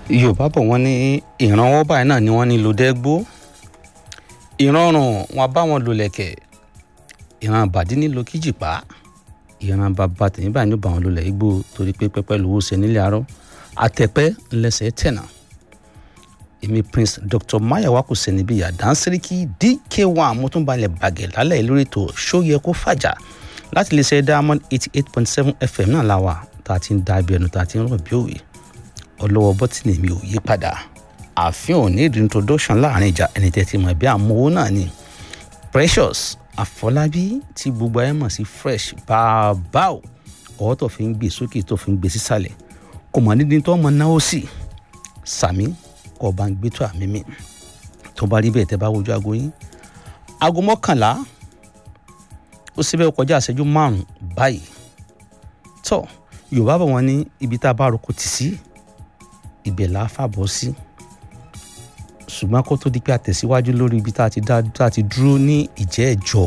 yorùbá bọ̀ wọ́n ní ìrànwọ́ báyìí náà ni wọ́n ní lòdẹ́gbó ìrọ̀rùn wọn bá wọn lò lẹ̀kẹ̀ ìran àbàdí nílò kíjìpá ìran bàbá tèmi báyìí ní ó bá wọn lò lẹ̀ igbó torí pé pẹ́pẹ́ lówó ṣe nílé arọ́ àtẹ̀pẹ́ ńlẹ́sẹ̀ tẹ̀nà èmi prince dr mayowa kò sẹ́ni bíi àdánsíríkì dk1 mo tún balẹ̀ bàgẹ̀ lálẹ́ lórí ètò ṣóyẹ kó fàjà láti lè ṣe diamond eighty eight point seven fm náà la wà tá a ti ń da ibi ẹnu tá a ti ń rọ̀ bí òwe ọlọ́wọ́ bọ́tìnì mi ò yí padà àfihàn ò ní ìdí introduction láàrin ìjà ẹni tẹ́ ti mọ̀ bí àmúwò náà ni precious àfọlábí tí gbogbo ayé mọ̀ sí fresh bàbá ò ọwọ́ tó fi ń gbé sókè tó fi ń gbé sísàlẹ̀ kò mọ̀ nídìí tó mọ̀ náwó sí sàmí kò bá ń gbé tó àmì mi tó bá rí bẹ́ẹ̀ tẹ́ bá wojú aago yín aago mọ́kànlá ó síbẹ̀ kọjá àṣẹjú márùn-ún báyìí tó yorùbá bọ̀ wọ́n ní ibi tá a bá roko tì sí ibẹ̀ là á fàbọ̀ sí ṣùgbọ́n kó tó di pé a tẹ̀síwájú lórí ibi tá a ti dá tá a ti dúró ní ìjẹ́ ẹ̀jọ́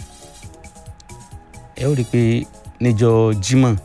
ẹ ó rí i pé níjọ́ Jímọ̀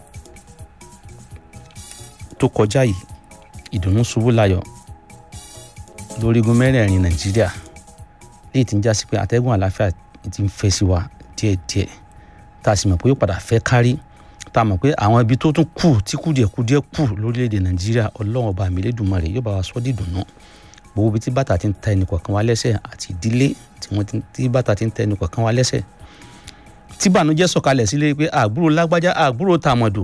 tó kọjá yìí ìdùnnú ṣubú láyọ̀ lórígun mẹ́rẹ̀ẹ̀rin Nàìjíríà léyìí tí ń já sí pé àtẹ́gùn àlàáfíà ti ń fẹ́ sí wa díẹ̀díẹ̀ tá a sì mọ̀ pé yóò padà fẹ́ kárí tá a mọ̀ pé àwọn ibi tó tún kù tí kùdìẹ̀kudìẹ̀ kù lórílẹ̀‐èdè Nàìjíríà Ọlọ́run ọba mi Elédùmarè yóò bá wa sọ́ dìdùnnú gbogbo ibi tí bàtà ti ń ta ẹnì kọ̀ọ̀kan wa lẹ́sẹ̀ àti ìdílé tí wọ́n ti bàtà ti ń ta ẹnì kọ̀ọ̀kan wa lẹ́sẹ̀ tí bànújẹ́ sọ̀kalẹ̀ sílé pé àgbúrò lágbájá àgbúrò tàmọ̀dù